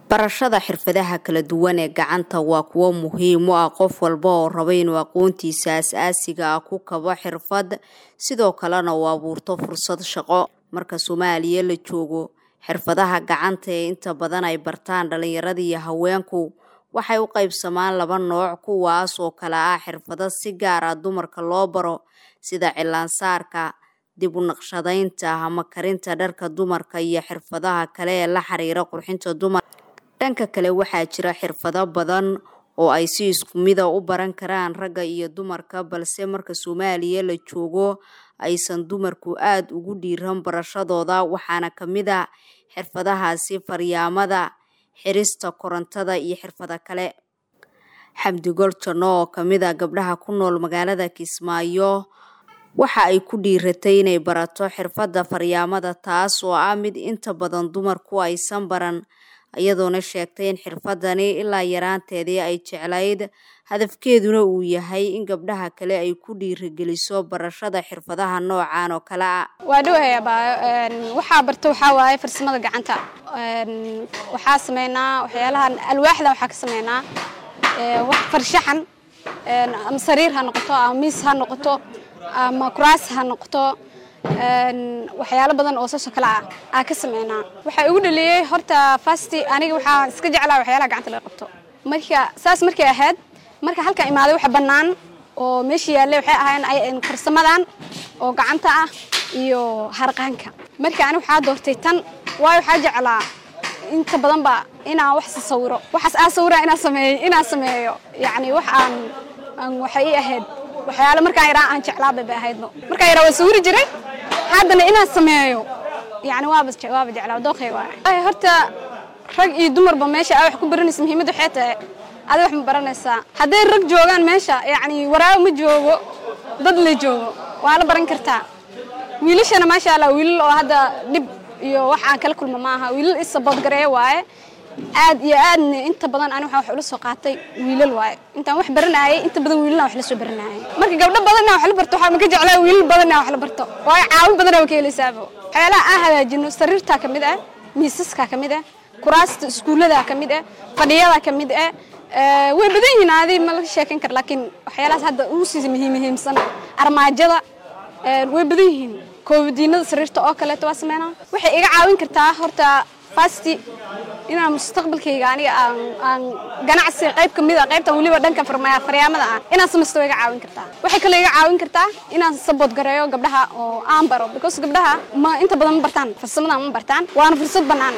barashada xirfadaha kala duwan ee gacanta waa kuwo muhiim u ah qof walba oo raba inuu aqoontiisa as-aasiga ah ku kabo xirfad sidoo kalena uu abuurto fursad shaqo marka soomaaliya la joogo xirfadaha gacanta ee inta badan ay bartaan dhalinyarada iyo haweenku waxay u qaybsamaan laba nooc kuwaas oo kale ah xirfado si gaar ah dumarka loo baro sida cilaansaarka dib u naqshadaynta ama karinta dharka dumarka iyo xirfadaha kale ee la xiriira qurxinta dumar dhanka kale waxaa jira xirfado badan oo ay si isku mida u baran karaan ragga iyo dumarka balse marka soomaaliya la joogo aysan dumarku aada ugu dhiiran barashadooda waxaana ka mid a xirfadahaasi faryaamada xirista korontada iyo xirfado kale xamdi goljanno oo kamid a gabdhaha ku nool magaalada kismaayo waxa ay ku dhiiratay inay barato xirfadda faryaamada taas oo ah mid inta badan dumarku aysan baran iyadoona sheegtay in xirfadani ilaa yaraanteedii ay jeclayd hadafkeeduna uu yahay in gabdhaha kale ay ku dhiirigeliso barashada xirfadaha noocan oo kale ah waa dhowhaya waxaa barta waxaa waaye farsamada gacanta waxaa sameynaa waxyaalahan alwaaxda waxaa ka sameynaa wax farshaxan ama sariir ha noqoto ama miis ha noqoto ama kuraas ha noqoto waxyaalo badan oo saasoo kale ah aa ka sameynaa waxaa igu dhaliyey horta fasti aniga waxaa iska jeclaa waxyaalaha gacanta laga qabto marka saas markay ahayd marka halkan imaaday waxa bannaan oo meesha yaallay waxay ahayn farsamadan oo gacanta ah iyo harqaanka marka aniga waxaa doortay tan waayo waxaa jeclaa inta badan ba inaan wax sawiro waxaas aa sawira inaan sameeyo inaan sameeyo yacni wax aan aan waxay ii ahayd waxyaalo markaan yaraa aan jeclaabay bay ahaydno markaan yaraa waa sawiri jiray haddana inaan sameeyo yani waaba waaba jeclaa dooqay waay horta rag iyo dumarba meesha aa wax ku baranaysa muhiimadda waxay tahay adiga wax ma baranaysaa hadday rag joogaan meesha yacni waraago ma joogo dad la joogo waa la baran kartaa wiilashana maasha allah wiilal oo hadda dhib iyo wax aan kala kulma ma aha wiilal isaboodgareeya waaye aad iyo aadna inta badan ani waxaan wax ula soo qaatay wiilal waaye intaan wax baranaayay inta badan wiilalna wax la soo baranaayay marka gabdho badanna wax la barto waxaa maka jeclaa wiilal badanna wax la barto waayo caawin badanna waa ka helaysaaba waxyaalaha aan hagaajino sariirtaa ka mid ah miisaskaa ka mid ah kuraasta iskuulladaa ka mid ah fadhiyadaa ka mid ah way badan yihiin adi ma laga sheekan kara laakiin waxyaalahaas hadda ugu sii muhiim muhiimsan armaajada way badan yihiin koobadiinada sariirta oo kaleeto waa sameynaa waxay iga caawin kartaa horta fasti inaan mustaqbalkayga aniga aan ganacsi qayb ka mid a qaybtan weliba dhanka faryaamada ah inaan samaysto iga caawin kartaa waxay kaloo iga caawin kartaa inaan sabood gareeyo gabdhaha oo aan baro because gabdhaha ma inta badan ma bartaan farsamada ma bartaan waana fursad bannaan